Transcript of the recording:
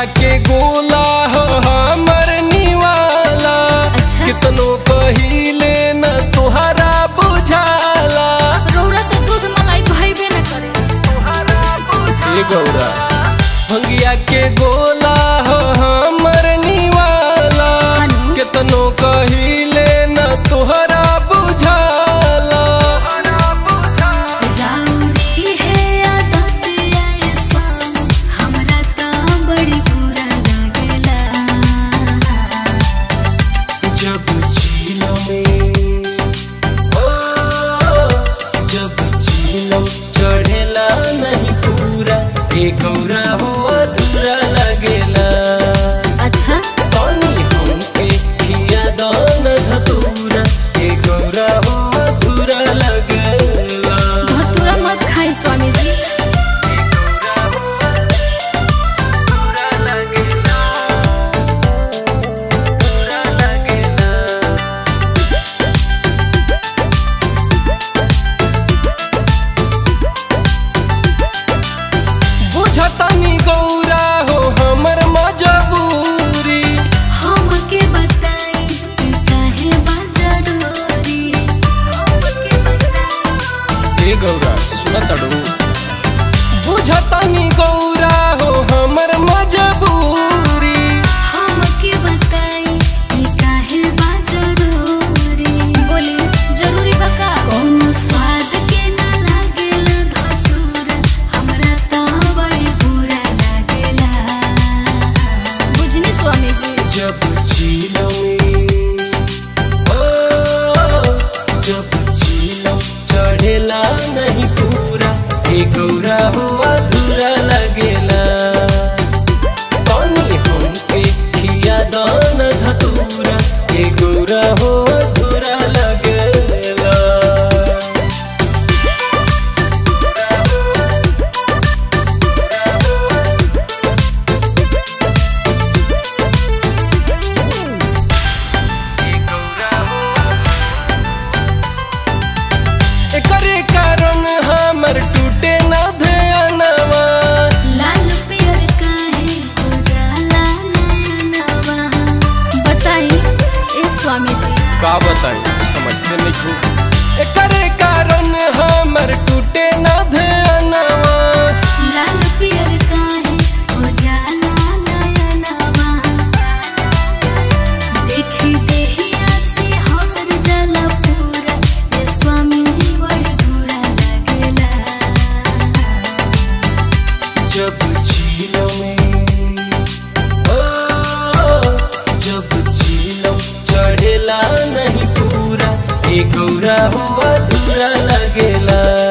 के गोला हो हमर निवाला अच्छा। कितनो कहिले न तोहरा बुझाला रौरा तो दूध मलाई भइबे न करे ए गौरा भंगिया के गोला हो हमर निवाला हनी? कितनो कहिले न तोहरा बुझाला राउरी है आदत ऐसा हमरा त बड़ी बुरा लागेला जब झीलों में ओ जब झीलों चढ़ेला नहीं पूरा ए गौरा हो अधूरा लगेला अच्छा पानी हमके खिया दान धतूरा ए गौरा हो अधूरा लगेला धतूरा मत खाई स्वामी जी अधूरा लगेला अधूरा लगेला बुझतनी गौरा हो हमर मजबूरी हमके बताई कि काहे बा जरूरी हमके बताई ए गौरा सुनत अड़ू बुझतनी गौरा हो हमर मजबूरी हमके बताई कि काहे बा जरूरी बोली जरूरी बा का कोनो स्वाद के ना लागेला धतूरा हमरा त बड़ी बुरा लागेला बुझनी स्वामी जी जब झीलों में ओ जब झीलों चढ़ेला नहीं पूरा ए गौरा हो अधूरा लगेला पानी हमके खिया दान धतूरा ए गौरा हो अधूरा लगेला एकरे कारण हमर टूटे न ध्यानवा लाल पियर काहे उजाला नयनवा बताई ए स्वामी जी का बताई समझते नहीं खूब एकरे कारण हमर टूटे न ध्यानवा लाल पियर काहे उजाला नयनवा देखी देहिया से हर जला पूरा ए स्वामी बड़ बुरा लागेला जब झीलों में ओ जब झीलों चढ़ेला नहीं पूरा ए गौरा हो अधूरा लगेला